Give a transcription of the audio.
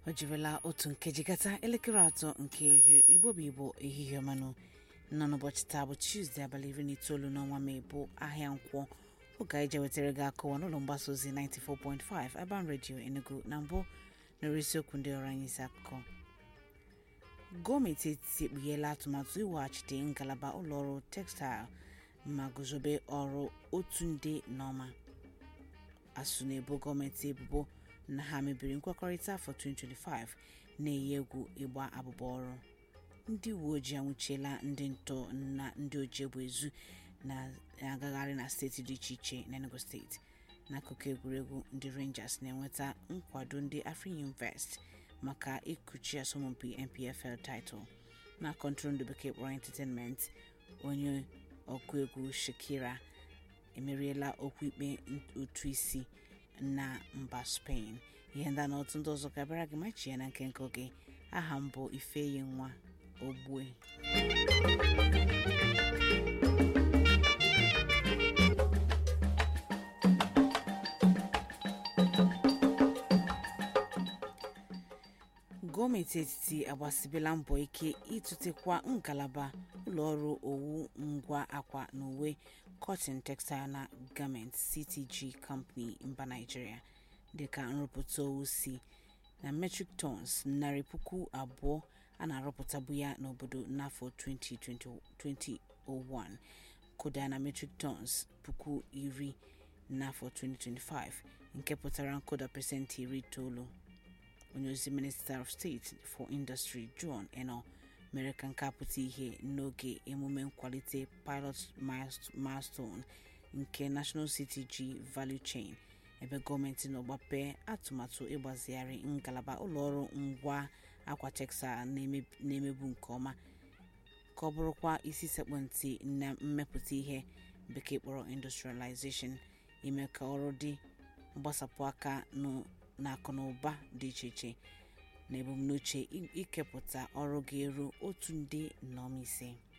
o jirila otu nkeji gata elekere atọ nke ehihie igbo bụ igbo ehihie ọmanụ nọ n'ụbọchị taa bụ tuzdee abalị iri na itoolu n'ọnwa mee bụ ahịa nkwọ oge anyị je wetara gị akọwa n'ụlọ mgbasa ozi 94.5 Urban Radio Enugu na mbụ nọrọ isiokwu ndị ọrụ anyị isi akụkọ gọọmenti etiti ekpugheela atụmatụ iweghachite ngalaba ụlọọrụ textile ma guzobe ọrụ otu nde n'ọma asụ na-ebo gọọmenti ebubo na ha mebiri nkwekọrịta afọ 2025 na-eyi egwu ịgba abụba ọrụ ndị uwe ojii anwụchiela ndị ntọ na ndị oji egbe ezu na-agagharị na steeti dị iche iche n'Enugu steeti n'akụkụ egwuregwu ndị Rangers na-enweta nkwado ndị Afrịinvest maka ịkụchi asọmpi NPFL title na kọntrol ndị bekee kpọrọ entertainment onye ọkụ egwu Shakira emeriela okwu ikpe ụtụ isi na mba Spain ihe ndị na otu ndị ọzọ ga-abịara gị machi ya na nke nke oge aha m bụ Ifeyi nwa Ogbue gọọmenti etiti agbasibela mbọ ike ịtụtekwa ngalaba ụlọọrụ owu ngwa akwa na uwe cotton textile na garment ctg company mba naijiria dịka nrụpụta owu si na metric tons narị puku abụọ a na-arụpụtabu ya n'obodo n'afọ 2021 kụda na metric tons puku iri n'afọ 2025 nke pụtara nkụda pasentị iri itoolu onye ozi minista of state for industry john eno mere ka nke apụta ihe n'oge emume nkwalite pilot milestone nke national ctg value chain ebe gọọmenti nọ gbapee atụmatụ ịgbazigharị ngalaba ụlọọrụ ngwa akwa textile na-emebu nke ọma ka ọ bụrụkwa isi sekpụ ntị na mmepụta ihe bekee kpọrọ industrialization ime ka ọrụ dị mgbasapụ aka na akụ na ụba dị iche iche na ebumnuche ikepụta ọrụ ga-eru otu nde nọm ise